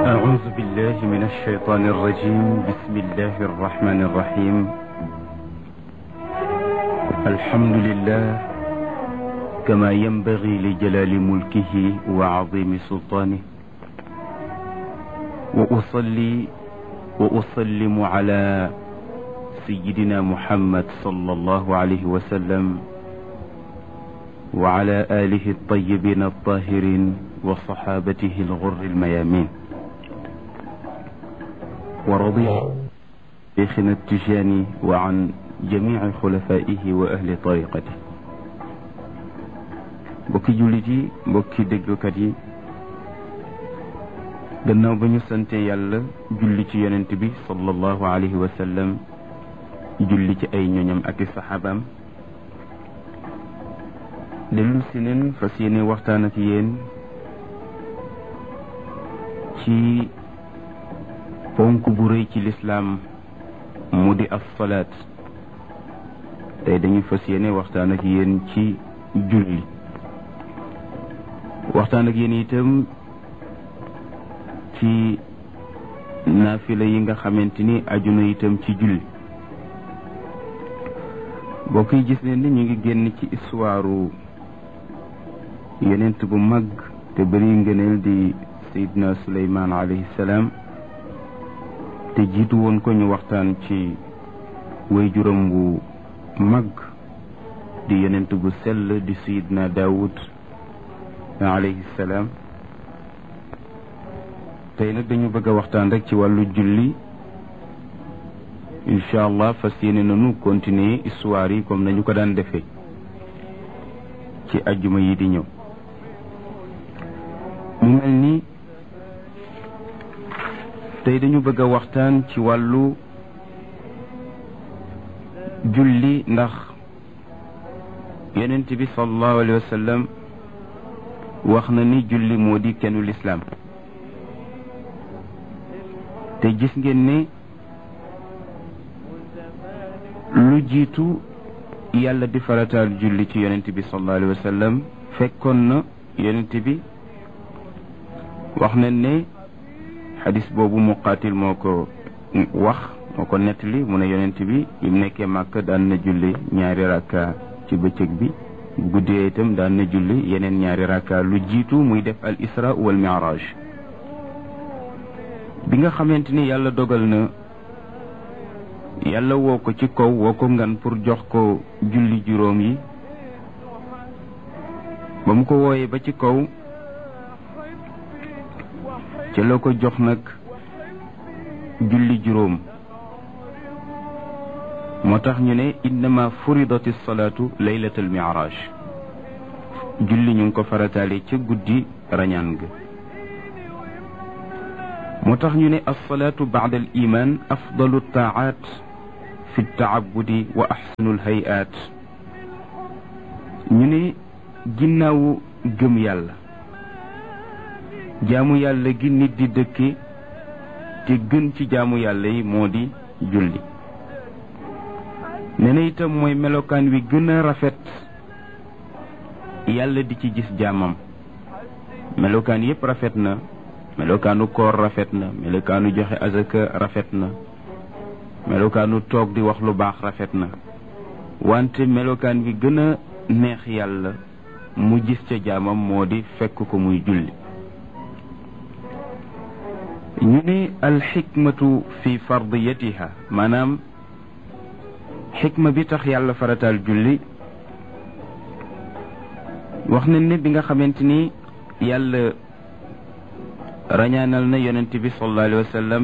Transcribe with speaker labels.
Speaker 1: أعوذ بالله من الشيطان الرجيم بسم الله الرحمن الرحيم الحمد لله كما ينبغي لجلال ملكه وعظيم سلطانه وأصلي وأسلم على سيدنا محمد صلى الله عليه وسلم وعلى آله الطيبين الطاهرين وصحابته الغر الميامين ورضي شيخنا التجاني وعن جميع خلفائه وأهل طريقته mbokki jullit yi mbokki déglukat yi gannaaw ba ñu sante yàlla julli ci yonent bi sallallahu alayhi wa sallam julli ci ay ñoñam ak i saxaabaam dellu si neen fas yéene waxtaan ak yéen ci ponk bu rëy ci lislaam mu di as salaat tey dañu fas yéene waxtaan ak yéen ci julli waxtaan ak yéen itam ci naafila yi nga xamante ni aju na itam ci julli bokk yi gis ne ni ñu ngi génn ci histoire yonent bu mag te bëri ngëneel di Seydina Suleymaan alayhi salaam te jiitu woon ko ñu waxtaan ci way juróom bu mag di yonent bu sell di Seydina Daawud alayhi salaam tey nag dañu bëgg a waxtaan rek ci wàllu julli incha allah fas yéene nañu continuer histoire yi comme nañu ko daan defee ci ajjuma yi di ñëw mu mel ni tey dañu bëgg a waxtaan ci wàllu julli ndax yonent bi sallallahu alayhi wa sallam wax na ni julli moo di kennu lislaam te gis ngeen ne lu jiitu yàlla di farataal julli ci yonent bi sallallahu alayhi wa sallam fekkoon na yonent bi wax nañ ne xadis boobu muqaatil moo ko wax moo ko nettali mu ne yonent bi bi mu nekkee màkk daan na julli ñaari rakka ci bëccëg bi bu guddee itam daan na julli yeneen ñaari rakka lu jiitu muy def al isra wal mi'raj bi nga xamante ni yàlla dogal na yàlla woo ko ci kaw woo ko ngan pour jox ko julli juróom yi ba mu ko wooyee ba ci kaw ci la ko jox nag julli juróom moo tax ñu ne innama furidati salaatu laylat al mi'raj julli ñu ngi ko farataale ca guddi rañaan ga moo tax ñu ne alsalaatu baada al iman afdalu taaat fi taabudi wa axsanu lhayaat ñu ne ginnaawu gëm yàlla jaamu yàlla gi nit di dëkke te gën ci jaamu yàlla yi moo di julli nee na itam mooy melokaan wi gën a rafet yàlla di ci gis jaamam melokaan yépp rafet na melokaanu koor rafet na melokaanu joxe azaka rafet na melokaanu toog di wax lu baax rafet na wante melokaan bi gën a neex yàlla mu gis ca jaamam moo di fekk ko muy julli ñu ne alxikmatu fi fardiyatiha maanaam xikma bi tax yàlla farataal julli wax nañ ne bi nga xamante ni yàlla rañaanal na yonent bi sallallahu alayhi wa sallam